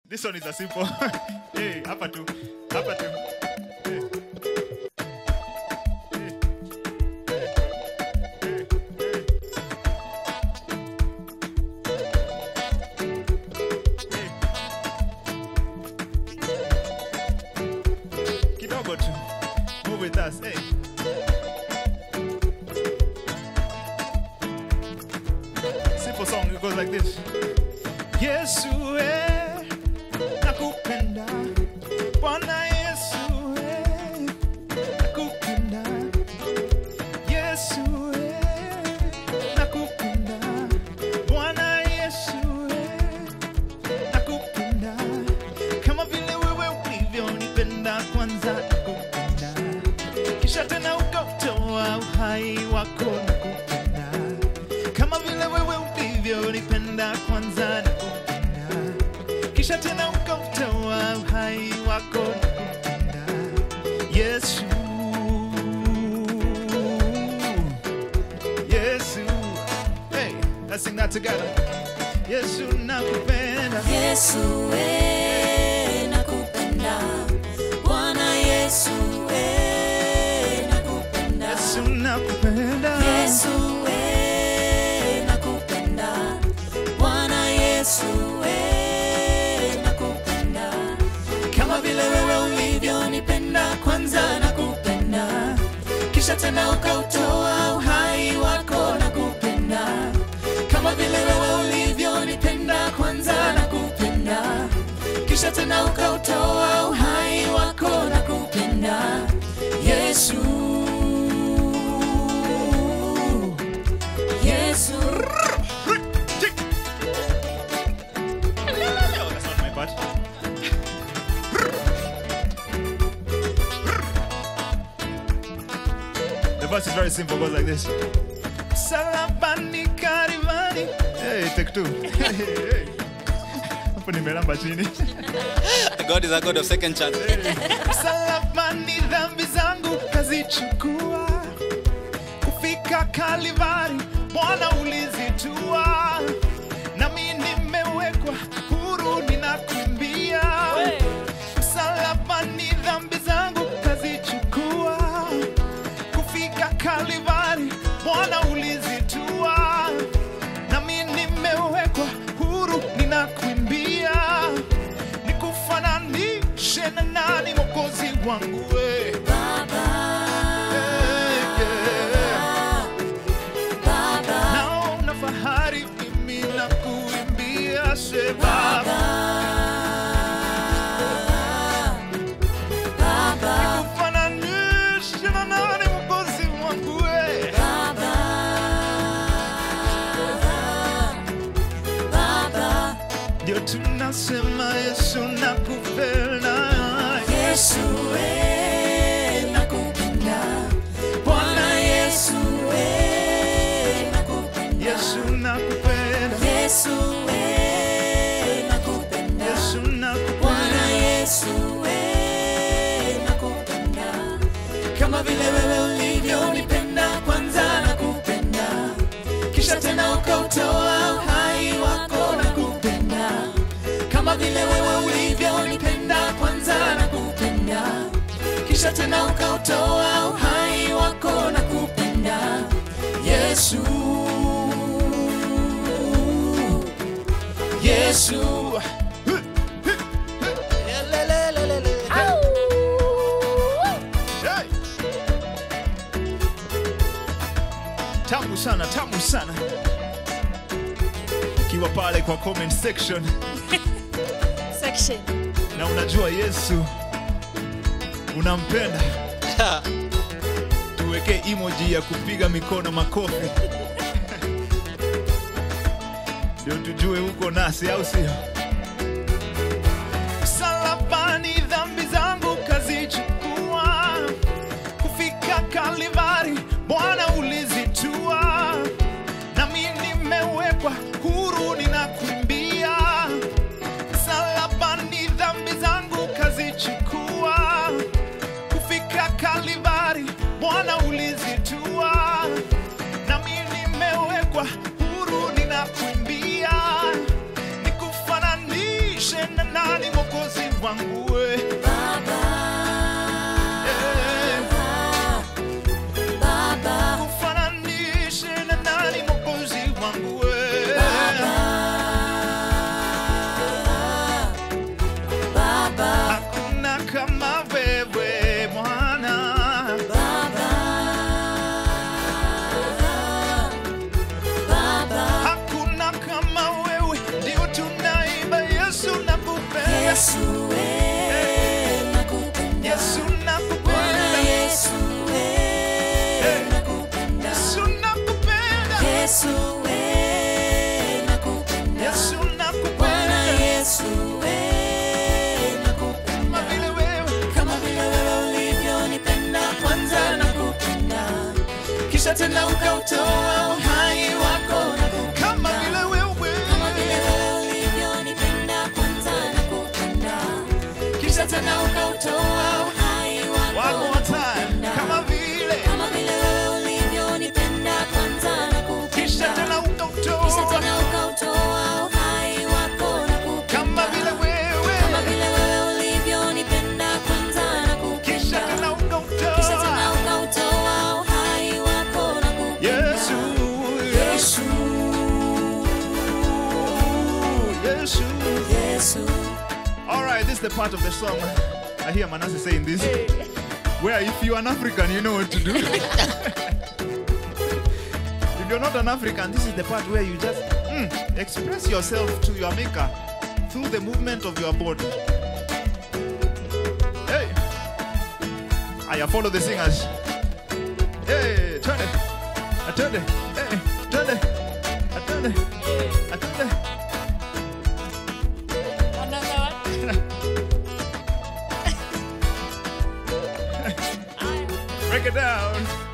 This one is a simple. hey, hapa tu. Hapa tu. Hey. Hey. Hey. Hey. Hey. Hey. Kidogo tu. Move with us. Hey. Simple song. It goes like this. Yesu eh, nakupenda. Bwana Yesu eh, nakupenda. Yesu eh, nakupenda. Bwana Yesu eh, nakupenda. Kama vile wewe ulivyonipenda kwanza nakupenda. Kisha tena ukautoa uhai wako nakupenda. Kama vile wewe ulivyonipenda kwanza nakupenda. Kisha tena ukautoa uhai wako nakupenda. Yesu. Yesu. Hey, let's sing that together. Yesu nakupenda. Yesu we nakupenda Bwana Yesu we nakupenda Yesu nakupenda. Yesu we nakupenda Bwana Yesu we nakupenda kama vile wewe ulivyonipenda kwanza nakupenda kisha tena ukautoa uhai wako nakupenda kama vile wewe ulivyonipenda kwanza nakupenda kisha tena ukautoa uhai wako nakupenda Yesu Yesu That's not my part. The verse is very simple, goes like this. Salabani karibani. Hey, take two. Hey, hey. Hapo nimelamba chini. God is a God of second chance. Msalabani dhambi zangu kazichukua, kufika Kalivari Bwana ulizitua, nami nimewekwa huru, ninakuimbia. Msalabani dhambi zangu kazichukua, kufika Kalivari Bwana ulizitua, nami nimewekwa huru, ninakuimbia nikufananishe na nani mwokozi wangu we Baba yeah. Baba naona fahari mimi na kuimbia se baba Baba nikufananishe na nani mwokozi wangu we Baba Baba ndio tunasema yesu nakupenda Yesu we nakupenda Bwana Yesu we nakupenda yesu nakupenda Yesu we nakupenda yesu Bwana nakupenda Yesu we nakupenda kama vile wewe ulivyonipenda kwanza nakupenda kisha tena ukautoa uhai wako nakupenda kama vile wewe ulivyonipenda kwanza nakupenda kisha tena ukautoa uhai wako nakupenda Yesu Yesu Hey! tamu sana tamu sana ukiwa pale kwa comment section section. na unajua yesu unampenda tuwekee emoji ya kupiga mikono makofi ndio tujue huko nasi au sio msalabani dhambi zangu kazichukua kufika kalivari bwana ulizitua nami nimewekwa huru ninakuimbia msalabani dhambi zangu kazichukua kufika kalivari bwana ulizitua nami nimewekwa huru ninakuimbia nikufananishe na nani nani mokozi wangu we Baba, Eh, Baba, kufananishe na nani mokozi wangu we Baba, hakuna kama wewe mwana Baba, hakuna kama wewe ndio tunaimba yesu nakupenda Yesu, we, nakupenda. yesu Bwana nakupenda Yesu, we, nakupenda. yesu nakupenda Yesu, we, nakupenda. yesu Bwana nakupenda Yesu, we, nakupenda. kama vile wewe Kama vile wewe ulivyonipenda kwanza nakupenda, kisha tena ukautoa uhai wako nakupenda. kama vile wewe Kama vile wewe ulivyonipenda kwanza nakupenda, kisha tena ukautoa uhai wako one more time nakupenda. kama vile Kama vile wewe ulivyonipenda kwanza kisha nakupenda, tena kisha ukautoa tena ukautoa uhai wako nakupenda. kama vile wewe Kama vile wewe ulivyonipenda kwanza kisha nakupenda, tena kisha tena ukautoa ukautoa uhai wako nakupenda. yesu Yesu, yesu Yesu. all right this is the part of the song i hear manasseh saying this where if you're an african you know what to do if you're not an african this is the part where you just mm, express yourself to your maker through the movement of your body hey I follow the singers hey turn it I turn it hey turn it I turn it I turn it Another one. break it down